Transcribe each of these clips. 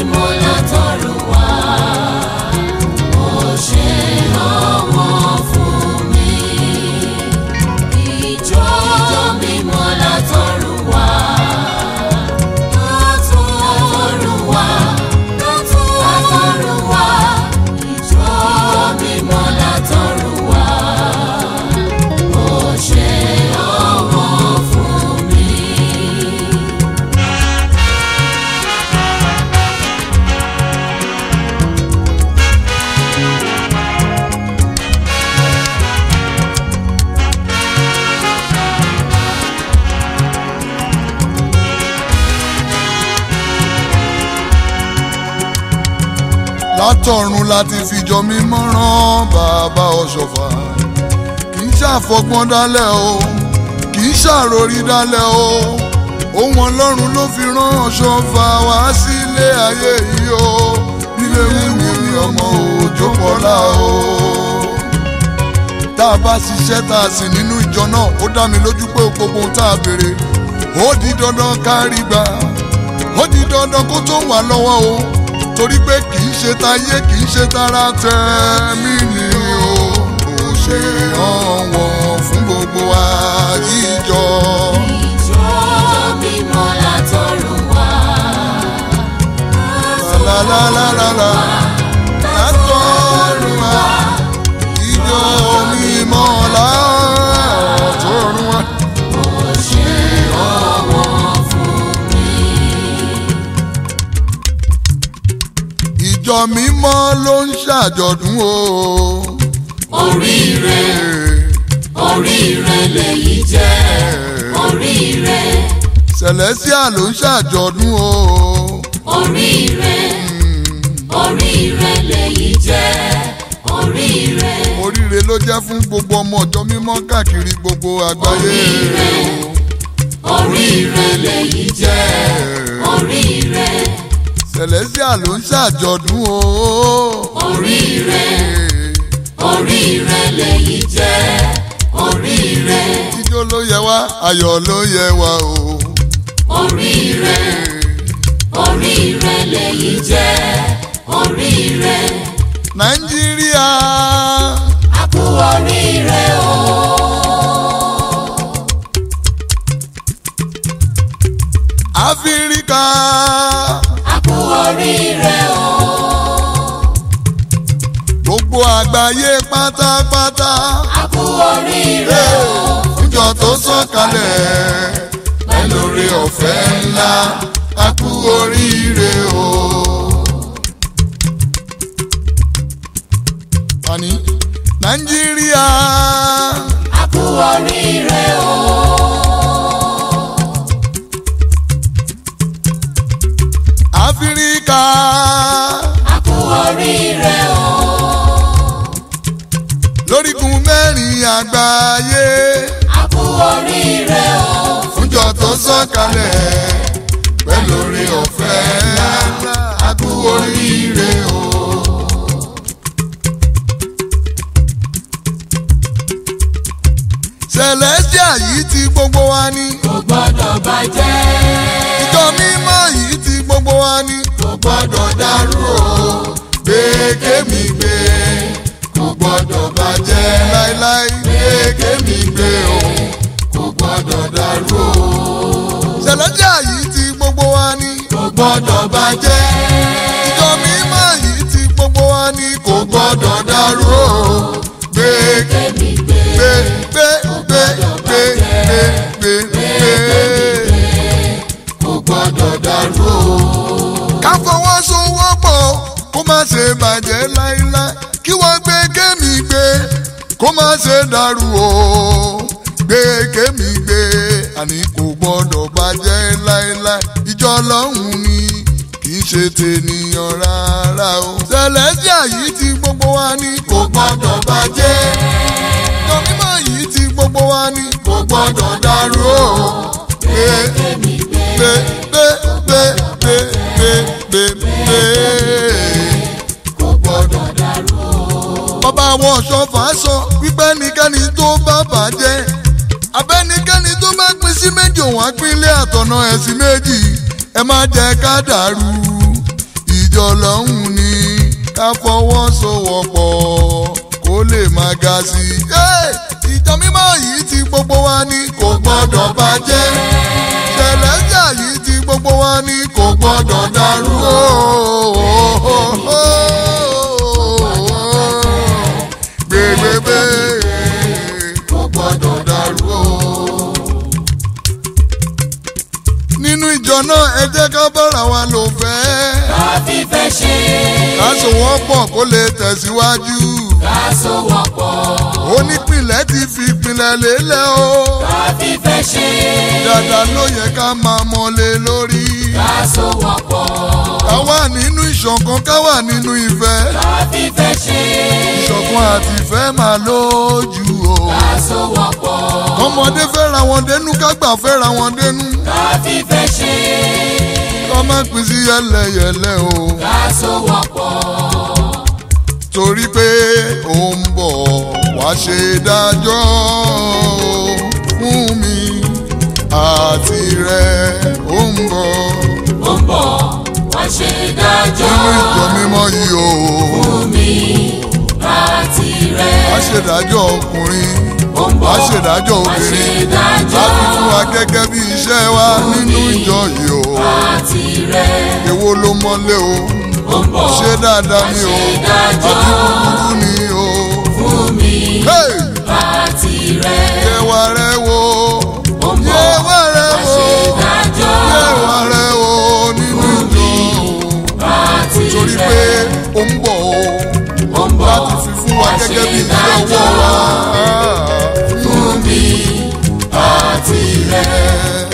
mímọ́ látọ̀run wá. Ó ṣe ọwọ́ fún mi. Ìjọ mímọ́ látọ̀run wá. Látọ̀run wá. Látọ̀run wá. Ìjọ mímọ́ látọ̀run wá. Ó ṣe ọwọ́ fún mi. látọ̀run láti fìjọ mímọ́ rán bàbá ọ̀ṣọ́fà kì í ṣàfọgbọ́n dálẹ̀ o kì í ṣàròrí dálẹ̀ o ohun ọlọ́run ló fi rán ọ̀ṣọ́fà wá sílé ayé yìí o nílé wíwú ni ọmọ òjò pọ̀lá o tá a bá ṣiṣẹ́ tá a sì nínú ìjọ náà ó dá mi lójú pé gbogbo ohun tá a béèrè ó di dandan kárí gbà ó di dandan kó tó wà lọ́wọ́ o torí pé kì í ṣe tayé kì í ṣe tara tẹ̀mí ni o kò ṣe ọ̀wọ́n fún gbogbo àjíjọ. Ìjọ mímọ́ látọ̀run wá. lálálálálá látọ̀run wá ìjọ mímọ́ látọ̀run wá. Ó ṣe ọwọ́ fún mi. ìjọ mímọ́ ló ń ṣàjọ̀dún o. Oríire, oríire lèyí jẹ́. Oríire, Celestial ló ń ṣàjọ̀dún o. oríire, oríire lèyí jẹ́. Oríire, oríire ló jẹ́ fún gbogbo ọmọ ọjọ́ mímọ́ káàkiri gbogbo àgbáyé Oríire. oríire lèyí jẹ́. Oríire, Celestial ló ń ṣàjọ̀dún o. oríire, oríire lèyí jẹ́. Oríire, ijó ló yẹ wá ayọ̀ ló yẹ wá o. oríire, oríire lèyí jẹ́. Oríire, nàìjíríà a kú oríire o. áfíríkà A kú oríire o. gbogbo àgbáyé pátápátá A kú oríire o. fúnjọ tó sọ̀kalẹ̀ pẹ̀lú oore ọ̀fẹ́ ńlá a kú oríire o. àní nàìjíríà A kú oríire o. áfíríkà A kú oríire o. lórígun mẹ́rin àgbáyé A kú oríire o. fúnjọ tó sọ̀kalẹ̀ pẹ̀lú oore ọ̀fẹ́ ńlá a kú oríire o. Celestial yìí ti gbogbo wa ní. Kò gbọ́dọ̀ bàjẹ́. ìjọ mímọ́ yìí ti gbogbo wa ní. Kò gbọ́dọ̀ dàrú o. gbé kémi gbé kò gbọ́dọ̀ bàjẹ́ láéláé gbé kémi gbé o Kò gbọ́dọ̀ dàrú o. Celestial yìí ti gbogbo wa ní. Kò gbọ́dọ̀ bàjẹ́. ìjọ mímọ́ yìí ti gbogbo wa ní. kò gbọ́dọ̀ dàrú o gbé Kémi gbé. gbé gbé gbé gbé gbé gbé gbé. Kò gbọ́dọ̀ dàrú o. ká fọwọ́sowọ́pọ̀ kó má ṣe bàjẹ́ láíláí kí wọ́n gbé kémi gbé kó má ṣe dàrú o gbé kémi gbé àní kò gbọ́dọ̀ bàjẹ́ láíláí ìjọ ọlọ́run ni kì í ṣe tènìyàn rárá o Celestial yìí ti gbogbo wa ní kò gbọ́dọ̀ bàjẹ́ ìjọ mímọ́ yìí ti gbogbo wa ní kò gbọ́dọ̀ dàrú o gbé Kémi gbé. gbé gbé gbé gbé gbé gbé gbé. Kò gbọ́dọ̀ dàrú o. bàbá àwọn ọ̀ṣọ́fà sọ wípé ẹnikẹ́ni tó bá bàjẹ́ abẹ́nikẹ́ni tó bá pín sí méjì òun á pín ilé àtọ̀nà ẹ̀sìn méjì ẹ má jẹ́ ká dàrú ìjọ lọ́hùn ni ká fọwọ́sowọ́pọ̀ kó lè máa ga sí i. Hey! ìjọ mímọ́ yìí ti gbogbo wa ní kò gbọ́dọ̀ bàjẹ́ ṣẹlẹ́jà yìí ti gbogbo wa ní kò gbọ́dọ̀ dàrú o. gbẹgbẹgbẹ kò gbọ́dọ̀ dàrú o. nínú ìjọ náà ẹ jẹ́ ká bára wa lò fẹ́ ká fífẹ́ ṣe ká sowọ́pọ̀ kó lè tẹ̀síwájú ká sowọ́pọ̀ onípìnlẹ̀ ti fi ìpìlẹ̀ lélẹ̀ o ká fífẹ́ ṣe dáadáa ló yẹ ká máa mọ́lé lórí ká sowọ́pọ̀ ká wà nínú ìṣọ̀kan ká wà nínú ìfẹ́ ká fífẹ́ ṣe ìṣọ̀kan àti ìfẹ́ máa lójú o ká sowọ́pọ̀ ọmọdé fẹ́ra wọn dénú ká gbà fẹ́ra wọn dénú ká fífẹ́ ṣe ká má pín sí yẹlẹyẹlẹ o ká sowọ́pọ̀ torí pé ó ń bọ̀ wá ṣe dájọ́ fún mi àti rẹ̀ ó ń bọ̀ ó ń bọ̀ wá ṣe dájọ́ nínú ìjọ mímọ́ yìí o fún mi àti rẹ̀ wá ṣèdájọ́ ọkùnrin ó ń bọ̀ wá ṣèdájọ́ wá ṣe obìnrin dájọ́ láti fún wa gẹ́gẹ́ bí iṣẹ́ wa nínú ìjọ yìí o àti rẹ̀ èwo ló mọ́lé o ó ń bọ̀ ṣé dáadáa ni o dájọ́ àbí kúkúrú ni o. fún mi Hey! àti rẹ̀ yẹwà rẹ wo ó ń bọ̀ yẹwà rẹ wá wo ṣe dájọ́ yẹwà rẹ wo nínú ìjọ àti torí rẹ̀ pé ó ń bọ̀ o ó ń bọ̀ láti fi fún wa wá gẹ́gẹ́ bí ṣe iṣẹ́ ọwọ́ dájọ́ wa. fún mi àti rẹ̀.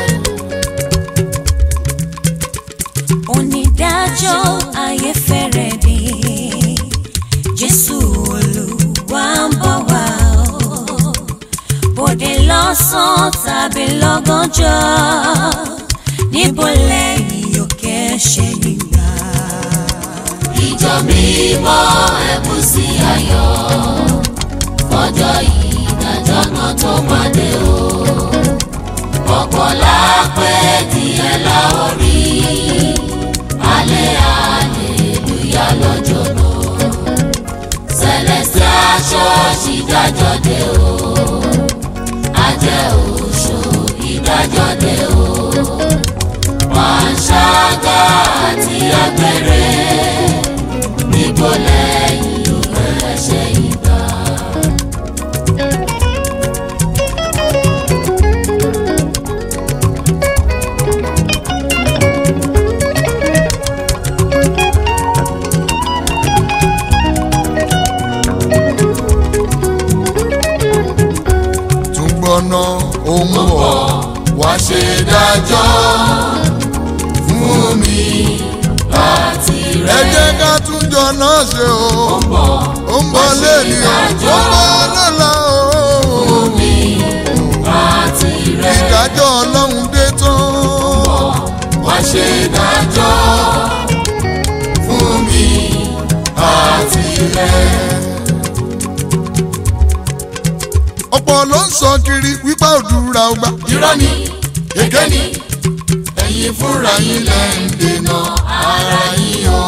onídàájọ́ ayé fẹ́rẹ̀ dé jésù olúwa ń bọ̀ wá o bòde lọ́sàn-án tàbí lọ́gànjọ́ níbo lẹ́yìn òkè ṣe nígbà. ìjọ mímọ́ ẹ̀kú sí ayọ̀ fọjọ́ ìdájọ́ náà tó máa dé o ọ̀pọ̀ lápẹ́ díẹ̀ la ó rí alẹ́ aleluya lọ́jọ́ náà celestial church ìdájọ́ dé o ajẹ́ òṣò ìdájọ́ dé o panṣágà àti agbẹ̀rẹ̀ níbo lẹ́yìn ẹ̀ṣẹ̀ ìgbà. tún gbọ́ná ó ń bọ̀ wá ṣe dájọ́ fún mi. àti ẹ rẹ̀ jẹ́ ká tún jọ náà ṣe o bọ̀ ó ń bọ̀ lẹ́ni o ó ń bọ̀ lọ́la o. mí àti rẹ̀ ìdájọ́ ọlọ́run dé tán. wá ṣe dájọ́ fún mi àti rẹ̀. ọ̀pọ̀ ló ń sọ kiri wípé òdúrà ọgbà. irọ́ ni èké ni ẹ̀yin fúnra yín lẹ́ ń dènà ara yín o.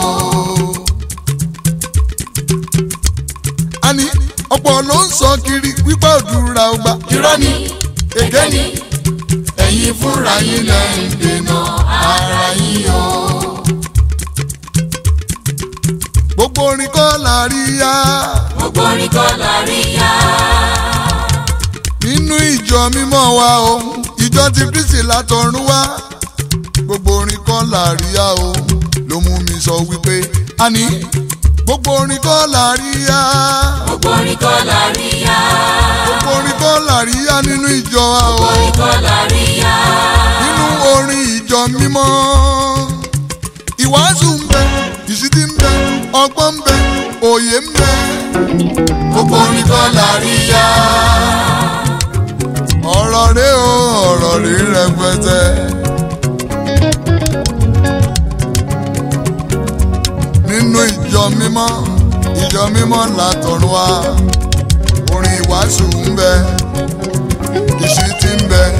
àní ọ̀pọ̀ ló ń sọ kiri wípé òdúrà ọgbà. irọ́ ni èké ni ẹ̀yin fúnra yín lẹ́ ń dènà ara yín o. gbogbo orin kọ́ la rí yá gbogbo orin kọ́ la rí yá. nínú ìjọ mímọ́ wa o ìjọ ti kristi látọ̀run wá gbogbo orin kọ́ la rí yá o ló mú mi sọ wípé àní gbogbo orin kọ́ la rí yá gbogbo orin kọ́ la rí yá. gbogbo orin kọ́ la rí yá nínú ìjọ wa o orin kọ́ la rí yá. nínú orin ìjọ mímọ́ ìwàásù ń bẹ ìsítí ń bẹ ọgbọ́n ń bẹ òye ń bẹ gbogbo orin kọ́ la rí yá. ọ̀rọ̀ rẹ o ọ̀rọ̀ rẹ rẹpẹtẹ. nínú ìjọ mímọ́ ìjọ mímọ́ látọ̀run wá orin ìwàásù ń bẹ ìṣítí ń bẹ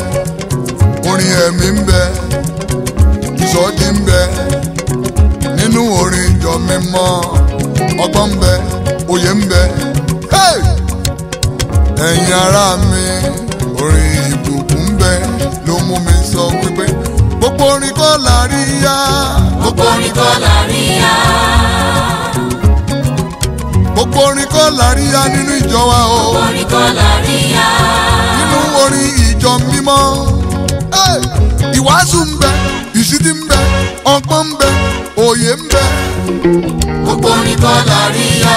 orin ẹ̀mí ń bẹ ìsọjí ń bẹ nínú orin ìjọ mímọ́ ọgbọ́n ń bẹ òye ń bẹ. Hey! ẹ̀yin ará mi orin ìbùkún ń bẹ ló mú mi sọ wípé gbogbo orin kọ́ la rí yá. gbogbo orin kọ́ la rí yá. gbogbo orin kọ́ la rí yá nínú ìjọ wa o. gbogbo orin kọ́ la rí yá. nínú orin ìjọ mímọ́. Hey! ìwàásù ń bẹ ìṣítí ń bẹ ọgbọ́n ń bẹ òye ń bẹ. gbogbo orin kọ́ la rí yá.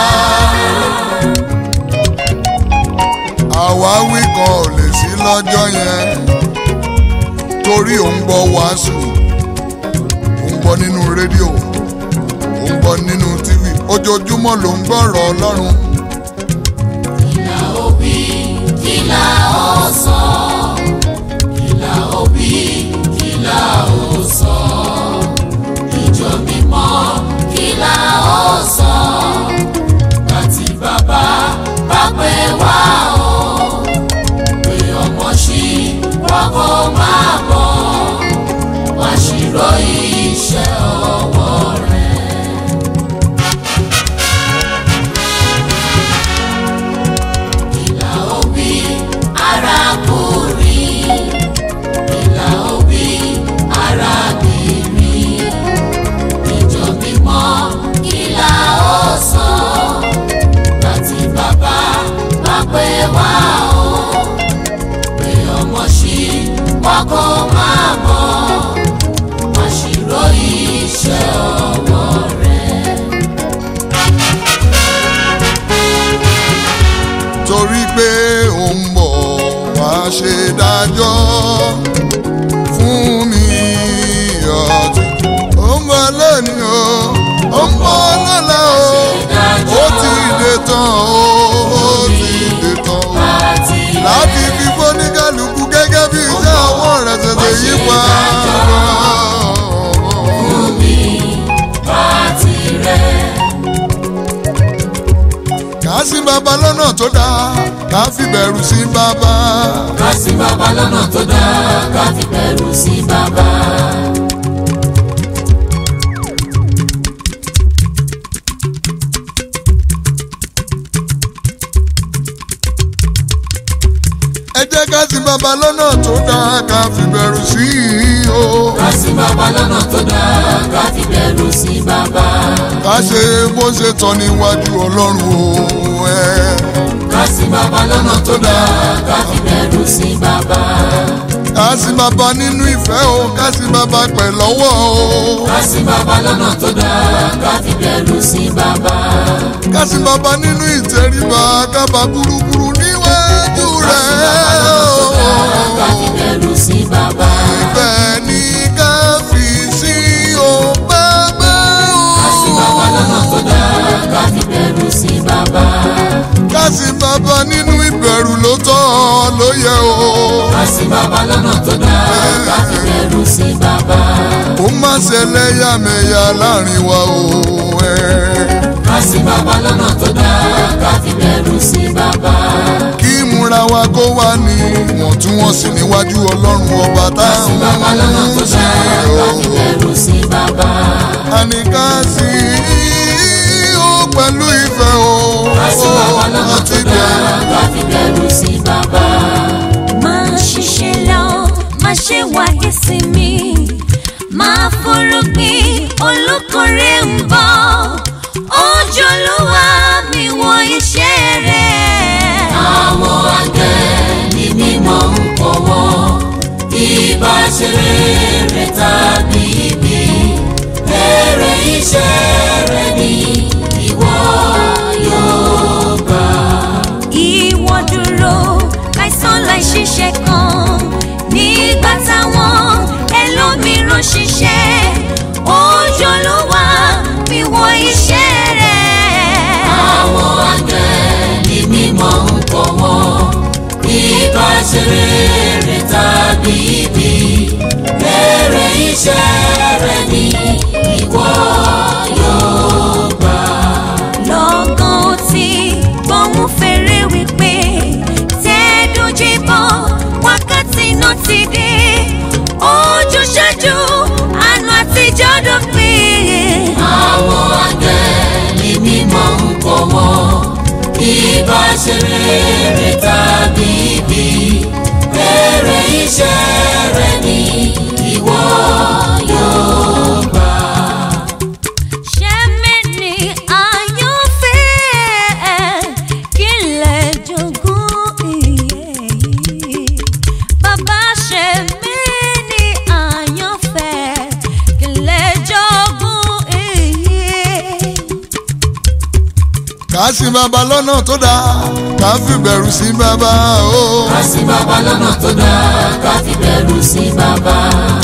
àwáwí kan ò lè sí lọ́jọ́ yẹn torí ò ń gbọ́ wàásù ò ń gbọ́ nínú rédíò ò ń gbọ́ nínú tíwì ojoojúmọ́ ló ń gbọ́rọ̀ ọlọ́run Kìlà òbí, kìlà ọ̀sán. Kìlà òbí, kìlà ọ̀sán. Ìjọ mímọ́, kìlà ọ̀sán. Bàtí bàbá bá pè wá o. Pé ọmọ ṣì wákò máa bọ̀. Wá ṣírò iṣẹ́ ọwọ́ rẹ̀. Ìlà òbí arákùnrin, ìlà òbí arábìnrin, ìjọ mímọ́ ìlà ọ̀sán, láti bàbá bá pè wá o, pé ọmọ ṣì wákò máa bọ̀, wá ṣírò iṣẹ́ ọwọ́ rẹ̀. torí pé ò ń bọ̀ wá ṣe dájọ́ fún mi ọtí ó ń bọ̀ lónìí o ó ń bọ̀ lọ́la o ó ti dé tán o ó ti dé tán o láti fi fóníkàlùkù gẹ́gẹ́ bí iṣẹ́ ọwọ́ rẹ̀ tètè yí pa. Kà á sí bàbá lọ́nà tó dáa, kà á fi bẹ̀rù sí bàbá. ká sí bàbá lọ́nà tó dáa ká fi bẹ̀rù sí bàbá. Ẹ jẹ́ ká sí bàbá lọ́nà tó dáa, kà á fi bẹ̀rù sí i o. ká sí bàbá lọ́nà tó dáa ká fi bẹ̀rù sí bàbá. Ká ṣe bó ṣe tọ́ níwájú Ọlọ́run o. ẹ. ká sí bàbá lọ́nà tó dáa ká fi bẹ̀rù sí bàbá. Ká sí bàbá nínú ìfẹ́ o, ká sí bàbá pẹ̀lọ́wọ́ o. ká sí bàbá lọ́nà tó dáa ká fi bẹ̀rù sí bàbá. Ká sí bàbá nínú ìtẹríba, ká bá burúburú níwájú ká sí bàbá lọ́nà tó dáa ká fi rẹ̀ o. bẹ̀rù sí bàbá. Ìfẹ́ ni ká fi sí o bàbá o. ká sí bàbá lọ́nà tó dáa ká fi bẹ̀rù sí bàbá. Ká sí bàbá nínú ìbẹ̀rù ló tọ́ ló yẹ o. ká sí bàbá lọ́nà tó dáa ká fi bẹ̀rù sí bàbá. Kó má ṣe lẹ́yàmẹ̀yà láàrin wa o. ẹ. ká sí bàbá lọ́nà tó dáa ká fi bẹ̀rù sí bàbá. Kí ìmúra wa kó wà ní ìwọ̀ntúnwọ̀nsì níwájú Ọlọ́run ọba ká sí bàbá lọ́nà tó táwọn ń dáa ṣe ká o. fi bẹ̀rù sí bàbá. Àní ká sí o pẹ̀lú ìfẹ́ o. ká sí bàbá lọ́nà tó Àti dáa ká fi bẹ̀rù sí bàbá. máa ṣiṣẹ́ lọ máa ṣe wáyé sí mi máa forúgbìn olùkórè ń bọ̀ ojú olúwa mi wo iṣẹ́ rẹ̀. àwọn àgbẹ̀ ní mímọ́ ń kọ́wọ́ ìbá ṣe rere tàbí ibi èrè iṣẹ́ rẹ̀ ni ìwọ yóò gbà. ìwọ dúró láìsàn láìṣiṣẹ́ kan nígbà táwọn ẹlòmíràn ṣiṣẹ́ ojú olúwa mi wo iṣẹ́ rẹ̀. àwọn àgbẹ̀ ní mímọ́ ń kọ́wọ́ ìbá ṣe rere tàbí ibi èrè iṣẹ́ rẹ̀ ni ìwọ yóò gbà. lọ́gán ó ti gbóhùn fèrè wípé tẹ́ẹ̀dójúbọ̀ wákàtí náà ti dé ojú ṣáájú àná àtijọ́ dópin. àwọn àgbẹ̀ ká sí bàbá lọ́nà tó dáa ká fi bẹ̀rù sí bàbá o. ká sí bàbá lọ́nà tó dáa ká fi bẹ̀rù sí bàbá.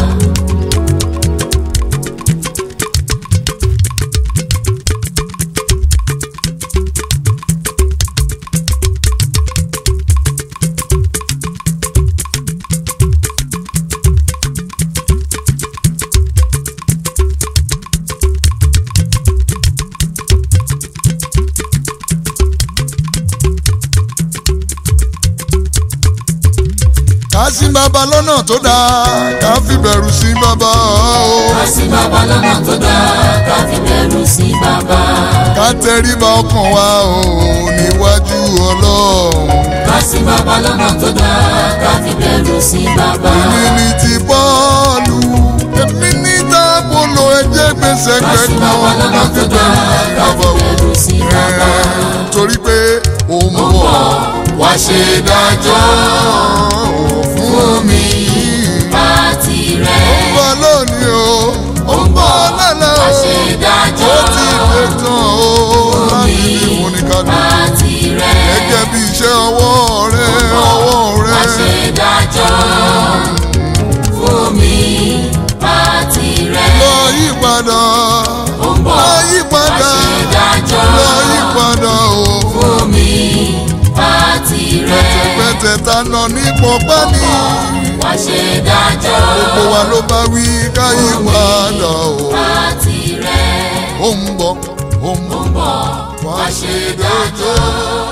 ká sí bàbá lọ́nà tó dáa ká fi bẹ̀rù sí bàbá o. ká sí bàbá lọ́nà tó dáa ká fi bẹ̀rù sí bàbá. ká tẹríba ọkàn wa o níwájú ọlọ́run. ká sí bàbá lọ́nà tó dáa ká fi bẹ̀rù sí bàbá. èmi ní ti bọ́ọ̀lù èmi ní tábòlò ẹ̀jẹ̀ gbèsè ká sí kẹ́kọ̀ọ́ bàbá lọ́nà tó dáa ká fi bẹ̀rù sí bàbá. torí pé ó ń bọ̀ wá ṣe dájọ́ fún mi àti rẹ̀. bọ́ lónìí o ó ń bọ̀ lọ́la wá o ṣe dájọ́ ó ti dé tán o láti ní fúnikàdùn àti rẹ̀. gẹ́gẹ́ bí iṣẹ́ ọwọ́ rẹ ọwọ́ rẹ wá ṣe dájọ́ fún mi àti rẹ̀. lọ yí padà ó ń bọ̀ lọ yí wá padà ṣe dájọ́ lọ yí padà o fún mi àti rẹ̀. pẹ̀tẹ̀ ta nà ní pọ̀pá ní wá ṣe dájọ́ gbogbo wa ló bá wí ká yí padà o àti rẹ̀. ó ń bọ̀ ó ń bọ̀ ó ń bọ̀ wá ṣe dájọ́